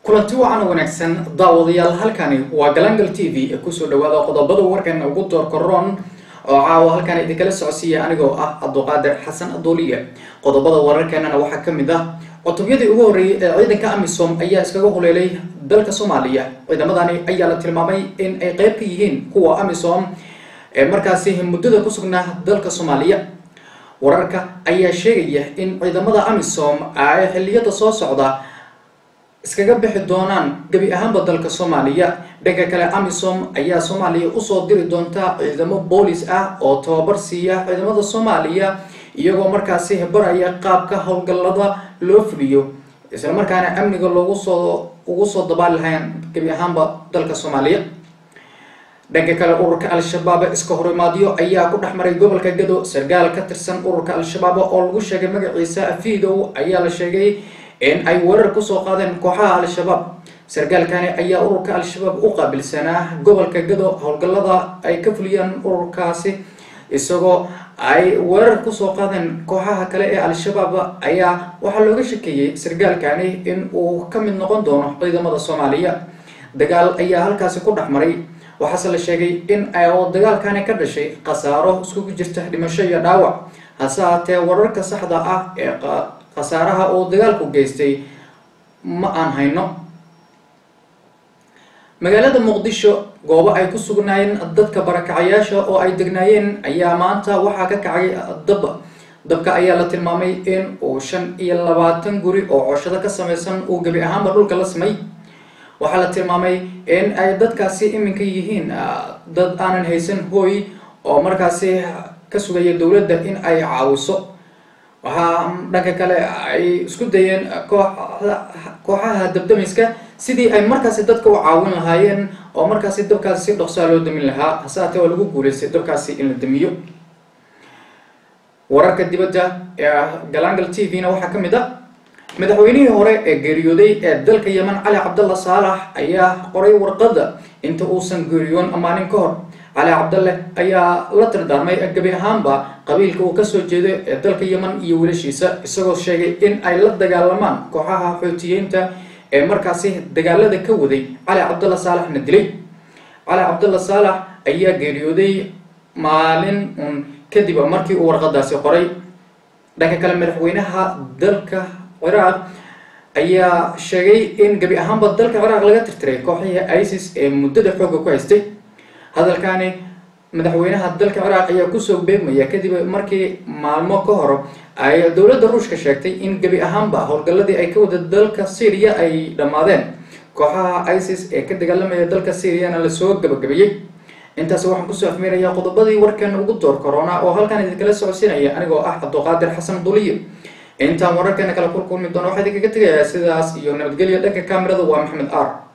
kulanti wacan oo wanaagsan daawadayaal halkani waa galangal t v ee kusoo dhawaada qodobada warkan ugu doorkaroon oo caawa halkan idinkala socodsiiya anigoo ah cabduqaadir xasan aduuliye qodobada wararkeenana waxaa kamid ah cutubyadii ugu horreeyay ee ciidanka amisom ayaa iskaga huleelay dalka soomaaliya ciidamadani ayaa la tilmaamay in ay qeyb ka yihiin kuwa amisom ee markaasi muddada ku sugnaa dalka soomaaliya wararka ayaa sheegaya in ciidamada amisom ay xilliyada soo socda iskaga bixi doonaan gebi ahaanba dalka soomaaliya dhanka kale amisom ayaa soomaaliya usoo diri doonta ciidamo boolis ah oo tababar siiya ciidamada soomaaliya iyagoo markaasi baraya qaabka howlgallada loo fuliyo islamarkaana amniga loogu soo ugu soo dabaali lahayn gebi ahaanba dalka soomaaliya dhanka kale ururka al-shabaab iska horimaadyo ayaa ku dhex maray gobolka gado sargaal ka tirsan ururka al-shabaab oo lagu sheegay magaciisa afiidow ayaa la sheegay in ay weerar kusoo qaadeen kooxaha al-shabaab sargaalkani ayaa ururka al-shabaab u qaabilsanaa gobolka gado howlgallada ay ka fuliyaan ururkaasi isagoo ay weerar kusoo qaadeen kooxaha kale ee al-shabaab ayaa waxaa looga shakeeyey sargaalkani in uu ka mid noqon doono ciidamada soomaaliya dagaal ayaa halkaasi ku dhex maray waxaase la sheegay in oo dagaalkani ka dhashay khasaaro iskugu jirta dhimasho iyo dhaawac hase haatee wararka saxda ah ee khasaaraha uu dagaalku geystay ma aan hayno magaalada muqdisho goobo ay ku sugnaayeen dadka barakacayaasha oo ay degnaayeen ayaa maanta waxaa ka kacay dab dabka ayaa la tilmaamay in uu shan iyo labaatan guri oo coshado ka samaysan uu gebi ahaanba dhulka la samay waxaa la tilmaamay in ay dadkaasi iminka yihiin dad aanan haysan hooy oo markaasi ka sugaya dowladda in ay caawiso waxaa dhanka kale ay isku dayeen kooxaha dabdamiska sidii ay markaasi dadka u caawin lahaayeen oo markaasi dabkaasi si dhoksaa loo damin lahaa hase haatee oo lagu guuleystay dabkaasi in la damiyo wararka dibadda ee galangal t v na waxaa ka mid ah madaxweynihii hore ee geeriyooday ee dalka yeman cali cabdalla saalax ayaa qoray warqadda inta uusan geeriyoon maalin ka hor cali cabdalle ayaa la tirdaarmay gebi ahaanba qabiilka uu kasoo jeedo ee dalka yeman iyo wiilashiisa isagoo sheegay in ay la dagaalamaan kooxaha xootiyeynta ee markaasi dagaalada ka waday cali cabdalla saalaxna dilay cali cabdalla saalax ayaa geeriyooday maalin un kadib markii uu warqadaasi qoray dhanka kale madaxweynaha dalka ciraaq ayaa sheegay in gebi ahaanba dalka ciraaq laga tirtiray kooxihii isis ee muddada xoogga ku haystay hadalkani madaxweynaha dalka ciraaq ayaa kusoo beegmaya kadib markii maalmo ka hor ay dowladda ruushka sheegtay in gebi ahaanba howlgalladii ay ka wada dalka syriya ay dhammaadeen kooxaha isis ee ka dagaalamaya dalka syriana lasoo gabagabeeyey intaas waxaan kusoo afmeerayaa qodobadii warkan ugu door corona oo halkan idinkala socodsiinaya anigoo ah cabduqaadir xasan duliye intaan wararkeena kala kulkulmi doono waxaa idinkaga tegayaa sidaas iyo nabadgelya dhanka kamerada waa maxamed ar